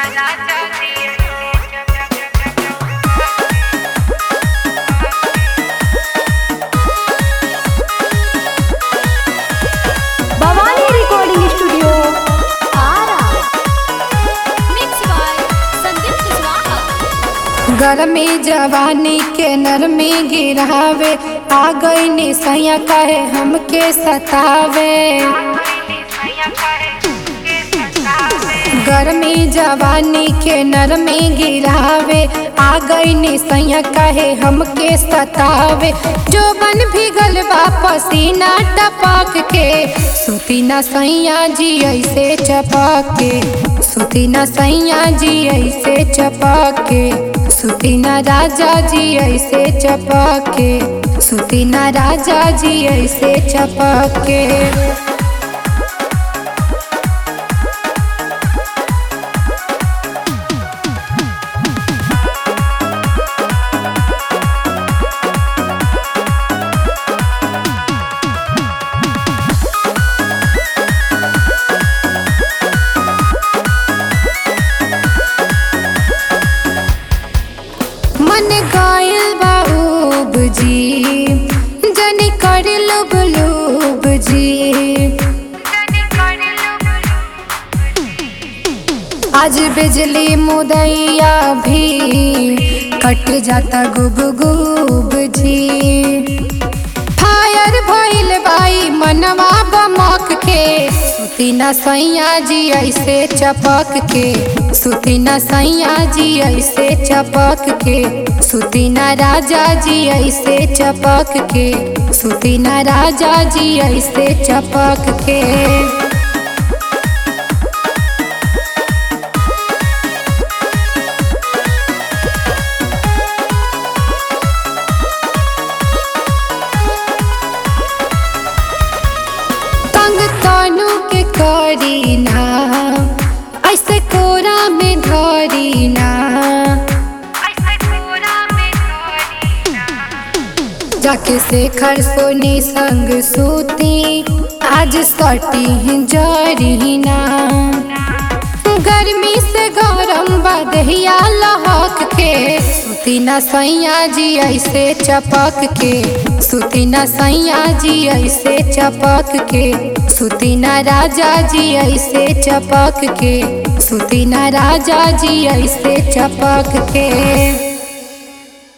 Bhavani recording studio Arrah Mixed by Sandeep Kushwaha. गर्मी जवानी के नरमी गिरावे आ गई निसैया कहे हमके सतावे गर्मी जवानी के नरमी गिरावे आ गई निसैया कहे हमके सतावे जो बन भीगल बा पसीना टपक के सुती न सैया जी ऐसे चपक के सुती न सैया जी ऐसे चपक के सुती न राजा जी ऐसे चपक के सुती न राजा जी ऐसे चपक के मन गायल बाबूब जी जनी कर लुब लुब जी आज बिजली मुदैया भी कट जाता गुब गुब जी फायर भइल बाई मनवा बमक के सुती न सैया जी ऐसे चपक के सुती न सैया जी ऐसे चपक के सुती न राजा जी ऐसे चपक के सुती न राजा जी ऐसे चपक के तंग कानू के करी ना ऐसे कोरा में धरी ना जाके शेखर सोनी संग सूती आज सटी जरी ना गर्मी से गरम बदहिया लहक के सुती न सैया जी ऐसे चपक के सुती न सैया जी ऐसे चपक के सुती न राजा जी ऐसे चपक के सुती न राजा जी ऐसे चपक के